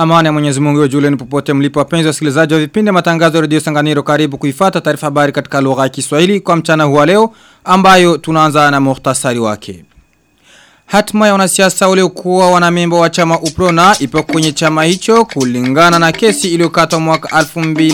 Amani ya Mwenyezi Mungu Julian popote mlipo wapenzi wasikilizaji wa vipindi matangazo ya Radio Sanganiro karibu kuifata taarifa habari katika lugha ya Kiswahili kwa mchana huu leo ambayo tunaanza na muhtasari wake. Hatma ya wanasiasa waliokuwa wanamemba wa chama Uprona ipo kwenye chama hicho kulingana na kesi iliyokatwa mwaka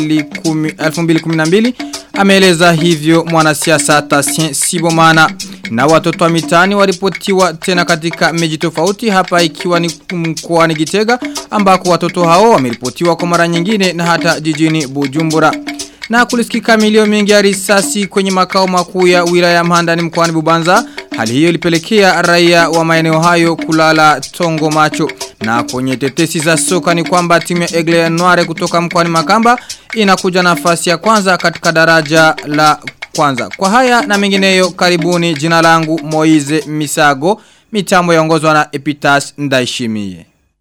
2012 ameeleza hivyo mwanasiasa Tasien Sibomana na watoto wa mitaani waripotiwa tena katika meji tofauti hapa ikiwa ni mkoani Gitega ambako watoto hao wameripotiwa kwa mara nyingine na hata jijini Bujumbura na kulisikika milio mingi ya risasi kwenye makao makuu ya wilaya Mhandani mkoani Bubanza. Hali hiyo ilipelekea raia wa maeneo hayo kulala tongo macho. Na kwenye tetesi za soka ni kwamba timu ya Egle Noire kutoka mkoani Makamba inakuja nafasi ya kwanza katika daraja la kwanza. Kwa haya na mengineyo karibuni jina langu Moize Misago, mitambo yaongozwa na Epitas Ndaishimie.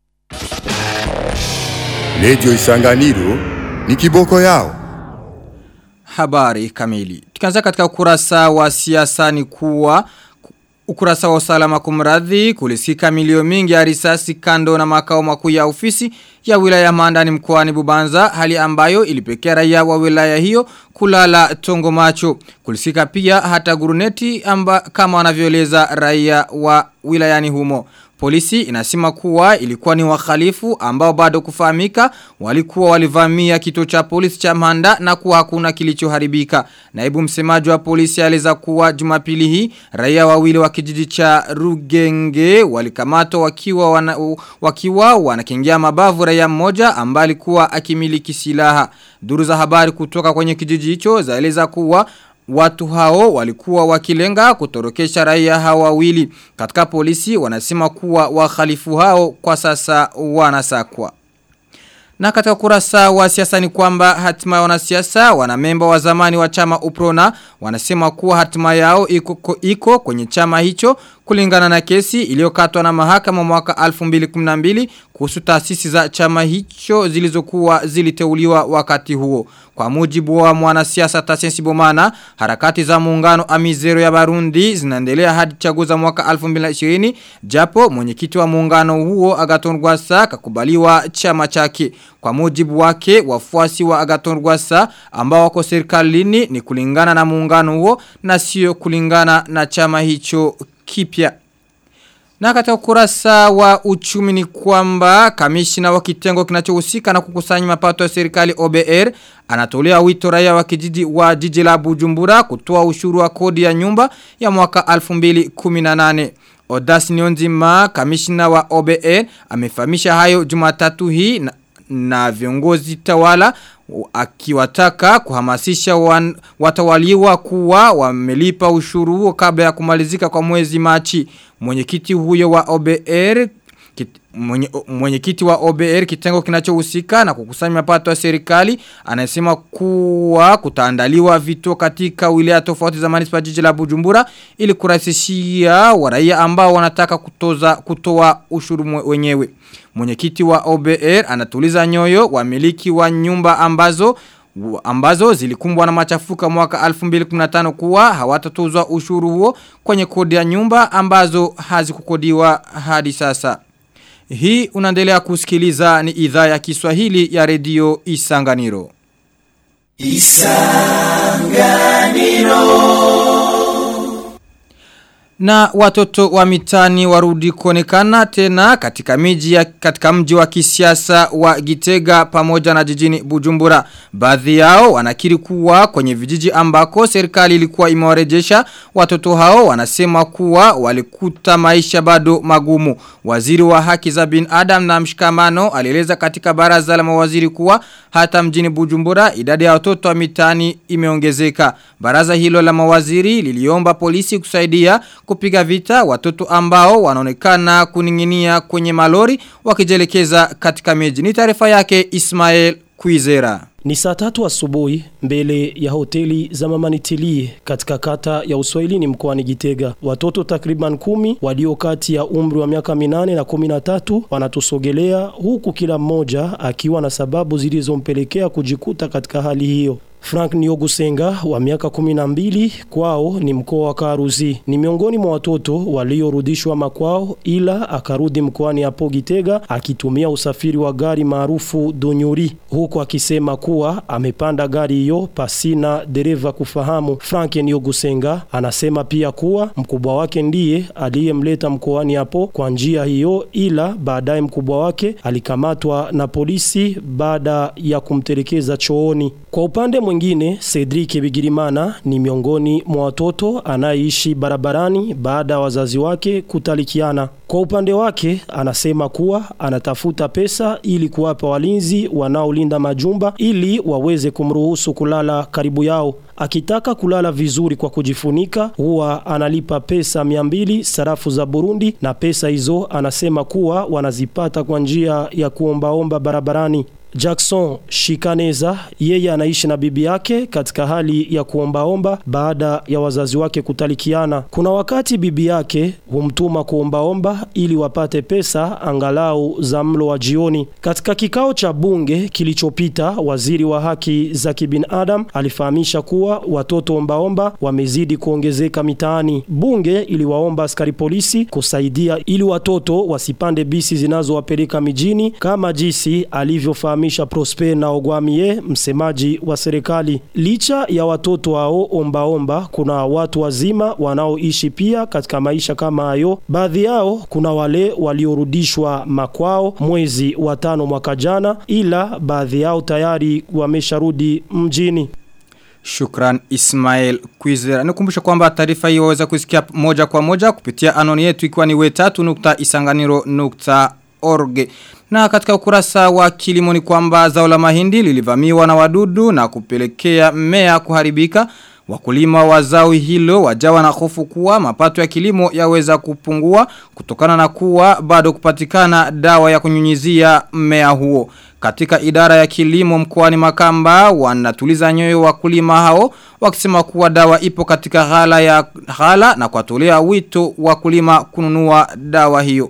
Radio Isanganiro ni kiboko yao habari kamili. Tukianza katika ukurasa wa siasa ni kuwa ukurasa wa usalama kumradhi kulisika milio mingi ya risasi kando na makao makuu ya ofisi ya wilaya Mandani mkoani Bubanza hali ambayo ilipekea raia wa wilaya hiyo kulala tongo macho kulisika pia hata guruneti amba kama wanavyoeleza raia wa wilayani humo Polisi inasema kuwa ilikuwa ni wakhalifu ambao bado kufahamika walikuwa walivamia kituo cha polisi cha Manda na kuwa hakuna kilichoharibika. Naibu msemaji wa polisi aliza kuwa Jumapili hii raia wawili wa kijiji cha Rugenge walikamatwa wakiwa wana, wakiwa wanakingia mabavu raia mmoja ambaye alikuwa akimiliki silaha. Duru za habari kutoka kwenye kijiji hicho zaeleza kuwa Watu hao walikuwa wakilenga kutorokesha raia hao wawili. Katika polisi wanasema kuwa wahalifu hao kwa sasa wanasakwa. Na katika kurasa wa siasa ni kwamba hatima ya wanasiasa wanamemba wa zamani wa chama Uprona wanasema kuwa hatima yao iko, iko kwenye chama hicho kulingana na kesi iliyokatwa na mahakama mwaka 2012 kuhusu taasisi za chama hicho zilizokuwa ziliteuliwa wakati huo. Kwa mujibu wa mwanasiasa Tasensi Bomana, harakati za muungano Amizero ya Barundi zinaendelea hadi chaguzi za mwaka 2020 japo mwenyekiti wa muungano huo Agaton Rwasa kakubaliwa chama chake. Kwa mujibu wake wafuasi wa Agaton Rwasa ambao wako serikalini ni kulingana na muungano huo na sio kulingana na chama hicho kipya. Na katika ukurasa wa uchumi ni kwamba kamishina wa kitengo kinachohusika na kukusanya mapato ya serikali OBR anatolea wito raia wa kijiji wa jiji la Bujumbura kutoa ushuru wa kodi ya nyumba ya mwaka 2018. Odasi Nionzima kamishina wa OBR amefahamisha hayo Jumatatu hii na, na viongozi tawala akiwataka kuhamasisha wan, watawaliwa kuwa wamelipa ushuru huo kabla ya kumalizika kwa mwezi Machi. Mwenyekiti huyo wa OBR mwenyekiti mwenye wa OBR kitengo kinachohusika na kukusanya mapato ya serikali anasema kuwa kutaandaliwa vituo katika wilaya tofauti za manispa jiji la Bujumbura ili kurahisishia waraia ambao wanataka kutoza kutoa ushuru wenyewe. Mwenyekiti wa OBR anatuliza nyoyo wamiliki wa nyumba ambazo ambazo zilikumbwa na machafuka mwaka 2015 kuwa hawatatozwa ushuru huo kwenye kodi ya nyumba ambazo hazikukodiwa hadi sasa. Hii unaendelea kusikiliza ni idhaa ya Kiswahili ya redio Isanganiro. Isanganiro. Na watoto wa mitani warudi kuonekana tena katika miji ya katika mji wa kisiasa wa Gitega pamoja na jijini Bujumbura. Baadhi yao wanakiri kuwa kwenye vijiji ambako serikali ilikuwa imewarejesha watoto hao wanasema kuwa walikuta maisha bado magumu. Waziri wa haki za binadamu na mshikamano alieleza katika baraza la mawaziri kuwa hata mjini Bujumbura idadi ya watoto wa mitani imeongezeka. Baraza hilo la mawaziri liliomba polisi kusaidia kupiga vita watoto ambao wanaonekana kuninginia kwenye malori wakijelekeza katika miji. Ni taarifa yake Ismail Kuizera. Ni saa tatu asubuhi mbele ya hoteli za Mama Nitilie katika kata ya Uswahilini mkoani Gitega. Watoto takriban kumi walio kati ya umri wa miaka minane na kumi na tatu wanatusogelea huku kila mmoja akiwa na sababu zilizompelekea kujikuta katika hali hiyo. Frank Niogusenga wa miaka 12 kwao ni mkoa wa Karuzi. Ni miongoni mwa watoto waliorudishwa makwao ila akarudi mkoani hapo Gitega akitumia usafiri wa gari maarufu Donyuri huku akisema kuwa amepanda gari hiyo pasina dereva kufahamu. Frank Niogusenga anasema pia kuwa mkubwa wake ndiye aliyemleta mkoani hapo kwa njia hiyo ila baadaye mkubwa wake alikamatwa na polisi baada ya kumtelekeza chooni. Kwa upande mwingine, Cedric Bigirimana ni miongoni mwa watoto anayeishi barabarani baada ya wazazi wake kutalikiana. Kwa upande wake, anasema kuwa anatafuta pesa ili kuwapa walinzi wanaolinda majumba ili waweze kumruhusu kulala karibu yao. Akitaka kulala vizuri kwa kujifunika, huwa analipa pesa 200 sarafu za Burundi na pesa hizo anasema kuwa wanazipata kwa njia ya kuombaomba barabarani. Jackson Shikaneza yeye anaishi na bibi yake katika hali ya kuombaomba baada ya wazazi wake kutalikiana. Kuna wakati bibi yake humtuma kuombaomba ili wapate pesa angalau za mlo wa jioni. Katika kikao cha bunge kilichopita, waziri wa haki za kibinadamu alifahamisha kuwa watoto ombaomba wamezidi kuongezeka mitaani. Bunge iliwaomba askari polisi kusaidia ili watoto wasipande bisi zinazowapeleka mijini kama jinsi alivyofahamisha Prosper na Ogwamie msemaji wa serikali. Licha ya watoto hao ombaomba kuna watu wazima wanaoishi pia katika maisha kama hayo. Baadhi yao kuna wale waliorudishwa makwao mwezi wa tano mwaka jana ila baadhi yao tayari wamesharudi mjini. Shukran Ismail Kwizera. Nikumbusha kwamba taarifa hii waweza kusikia moja kwa moja kupitia anoni yetu ikiwa ni we3.isanganiro.org. Na katika ukurasa wa kilimo ni kwamba zao la mahindi lilivamiwa na wadudu na kupelekea mmea kuharibika. Wakulima wa zao hilo wajawa na hofu kuwa mapato ya kilimo yaweza kupungua kutokana na kuwa bado kupatikana dawa ya kunyunyizia mmea huo. Katika idara ya kilimo mkoani Makamba wanatuliza nyoyo wakulima hao wakisema kuwa dawa ipo katika ghala ya ghala na kuwatolea wito wakulima kununua dawa hiyo.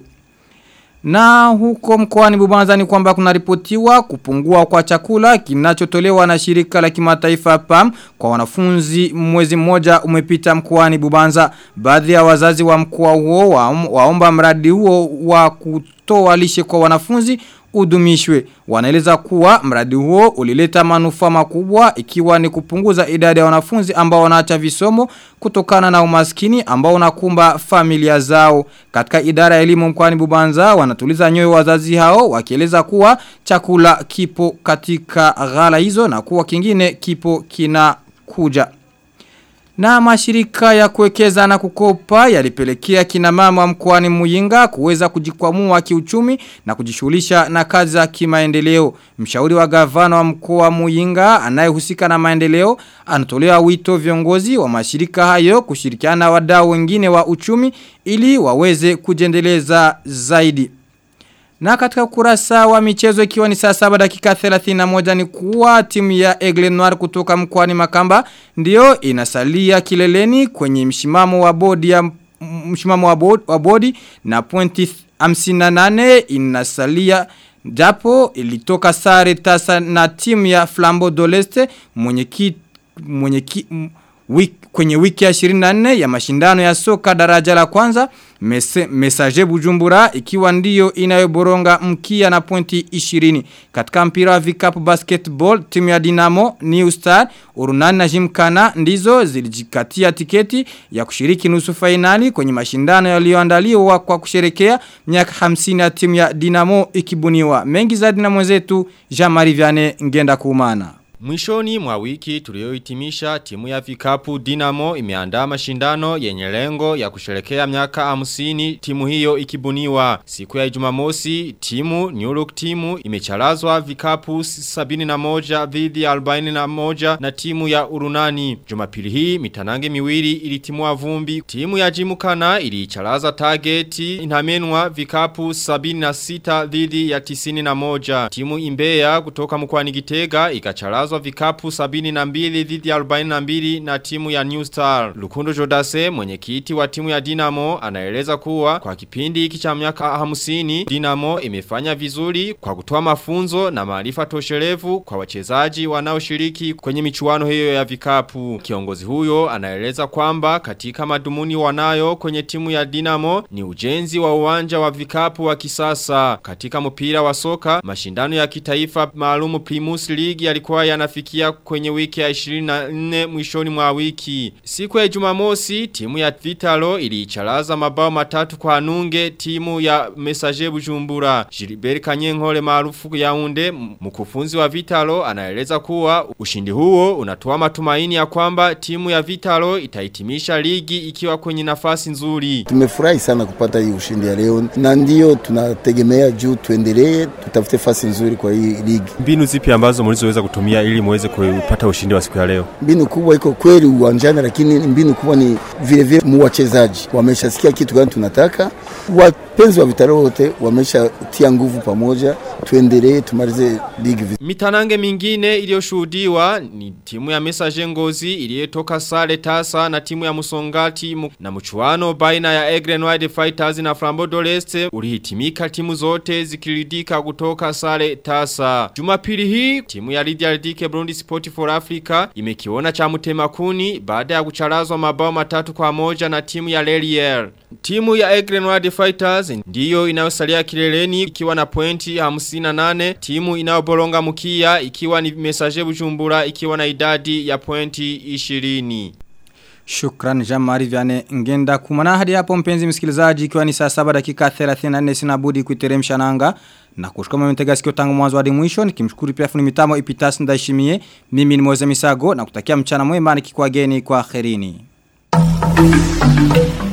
Na huko mkoani Bubanza ni kwamba kuna ripotiwa kupungua kwa chakula kinachotolewa na shirika la kimataifa PAM kwa wanafunzi mwezi mmoja umepita mkoani Bubanza. Baadhi ya wazazi wa mkoa huo waomba mradi huo wa kutoa lishe kwa wanafunzi udumishwe. Wanaeleza kuwa mradi huo ulileta manufaa makubwa ikiwa ni kupunguza idadi ya wanafunzi ambao wanaacha visomo kutokana na umaskini ambao unakumba familia zao. Katika idara ya elimu mkoani Bubanza wanatuliza nyoyo wazazi hao wakieleza kuwa chakula kipo katika ghala hizo na kuwa kingine kipo kinakuja. Na mashirika ya kuwekeza na kukopa yalipelekea kina mama mkoani Muyinga kuweza kujikwamua kiuchumi na kujishughulisha na kazi za kimaendeleo. Mshauri wa gavana wa mkoa Muyinga anayehusika na maendeleo anatolea wito viongozi wa mashirika hayo kushirikiana na wadau wengine wa uchumi ili waweze kujendeleza zaidi. Na katika ukurasa wa michezo ikiwa ni saa saba dakika 31 ni kuwa timu ya Aigle Noir kutoka mkoani Makamba ndio inasalia kileleni kwenye mshimamo wa bodi ya mshimamo wa bodi, wa bodi na pointi 58 inasalia japo ilitoka sare tasa na timu ya Flambeau d'Oleste mwenye ki, mwenye ki, wiki, kwenye wiki ya 24 ya mashindano ya soka daraja la kwanza mese, mesaje bujumbura ikiwa ndiyo inayoboronga mkia na pointi 20 katika mpira wa vikapu basketball timu ya Dinamo New Star Urunani na Jimkana ndizo zilijikatia tiketi ya kushiriki nusu fainali kwenye mashindano yaliyoandaliwa kwa kusherekea miaka 50 ya timu ya Dinamo ikibuniwa mengi zaidi na mwenzetu Jean-Marie Vianney ngenda kuumana Mwishoni mwa wiki tuliohitimisha timu ya vikapu Dinamo imeandaa mashindano yenye lengo ya kusherekea miaka 50 timu hiyo ikibuniwa. Siku ya Jumamosi timu New Look timu imecharazwa vikapu 71 dhidi ya 41 na timu ya Urunani. Jumapili hii mitanange miwili ilitimua vumbi. Timu ya Jimukana ilicharaza targeti inamenwa vikapu 76 dhidi ya 91. Timu Imbeya kutoka mkoani Gitega ikacharaza kucharazwa vikapu 72 dhidi ya 42 na timu ya New Star. Lukundo Jodase mwenyekiti wa timu ya Dinamo anaeleza kuwa kwa kipindi hiki cha miaka 50 Dinamo imefanya vizuri kwa kutoa mafunzo na maarifa toshelevu kwa wachezaji wanaoshiriki kwenye michuano hiyo ya vikapu. Kiongozi huyo anaeleza kwamba katika madumuni wanayo kwenye timu ya Dinamo ni ujenzi wa uwanja wa vikapu wa kisasa. Katika mpira wa soka, mashindano ya kitaifa maalumu Primus League yalikuwa yanafikia kwenye wiki ya 24 mwishoni mwa wiki. Siku ya Jumamosi, timu ya Vitalo iliicharaza mabao matatu kwa nunge timu ya Messager Bujumbura. Gilbert Kanyenkole maarufu ya unde mkufunzi wa Vitalo anaeleza kuwa ushindi huo unatoa matumaini ya kwamba timu ya Vitalo itahitimisha ligi ikiwa kwenye nafasi nzuri. Tumefurahi sana kupata hii ushindi ya leo na ndio tunategemea juu tuendelee tutafute fasi nzuri kwa hii ligi. Mbinu zipi ambazo mlizoweza kutumia ili muweze kupata ushindi wa siku ya leo? Mbinu kubwa iko kweli uwanjani, lakini mbinu kubwa ni vile vile mu wachezaji wameshasikia kitu gani tunataka. Wapenzi wa Vitalo wote wameshatia nguvu pamoja, tuendelee tumalize ligi vizuri. Mitanange mingine iliyoshuhudiwa ni timu ya Messager Ngozi iliyotoka sare tasa na timu ya Musongati mu- na mchuano baina ya Egren Wide Fighters na Flambeau d'Oreste ulihitimika timu zote zikiridika kutoka sare tasa. Jumapili hii timu ya Lydia Ridike Burundi Sport for Africa imekiona cha mutema kuni baada ya kucharazwa mabao matatu kwa moja na timu ya Lelier. Timu ya Egren Wide Fighters ndiyo inayosalia kileleni ikiwa na pointi 58, timu inayoboronga mkia ikiwa ni Messager Bujumbura ikiwa na idadi ya pointi 20. Shukran Jamari Vyane Ngenda kumana hadi hapo mpenzi msikilizaji ikiwa ni saa 7 dakika 34 sina budi kuiteremsha nanga na kushukuru mmetega sikio tangu mwanzo hadi mwisho nikimshukuru pia fundi mitamo Ipitas Ndaishimie mimi ni Moza Misago na kutakia mchana mwema nikikwageni kwa kherini